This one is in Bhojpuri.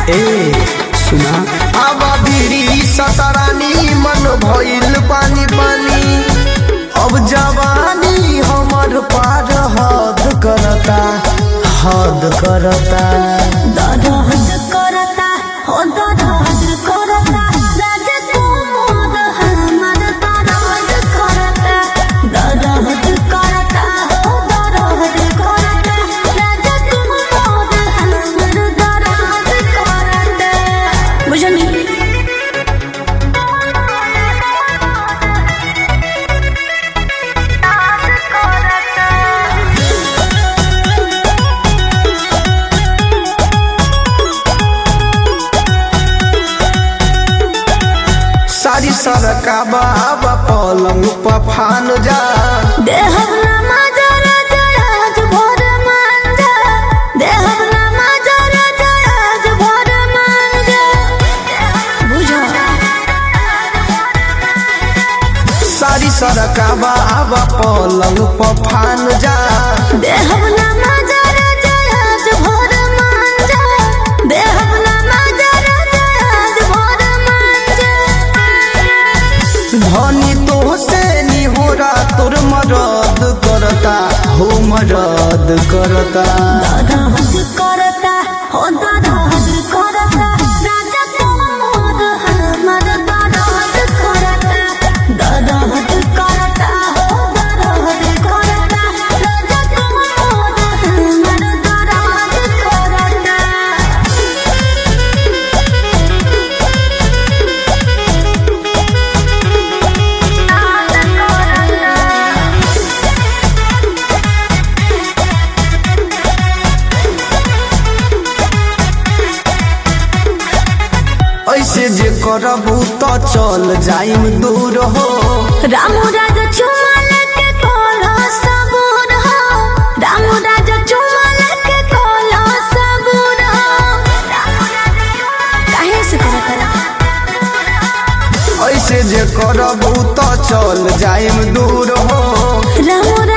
ए सुना अब बिरी सतरानी मन भइल पानी पानी अब जवानी हमर पार हद करता हद करता दरद करता हो दरद करता राजा कुमार हमर दरद करता दरद करता हो दरद करता राजा कुमार हमर दरद करता बुझनी सारी सरका बाबा पलंग पफान जा देहबना माजरा जराज भोर मांजा देहबना माजरा जराज भोर मांजा बुझो सारी सरका बाबा पलंग पफान जा देहबना माजरा जराज भोर मांजा देहबना माजरा जराज भोर मांजा धनी तो से निहोरा तोर मरद करता हो मरद करता दरद करता हो दरद करता राजा कुमार हमर दरद करता दरद करता हो दरद करता राजा कुमार हमर दरद करता ऐसे जे करबू तो चल जाइम दूर हो रामू राजा चुमा लेके कोला सबूर हो रामू राजा चुमा लेके कोला सबूर हो काहे से करा करा ऐसे जे करबू तो चल जाइम दूर हो रामू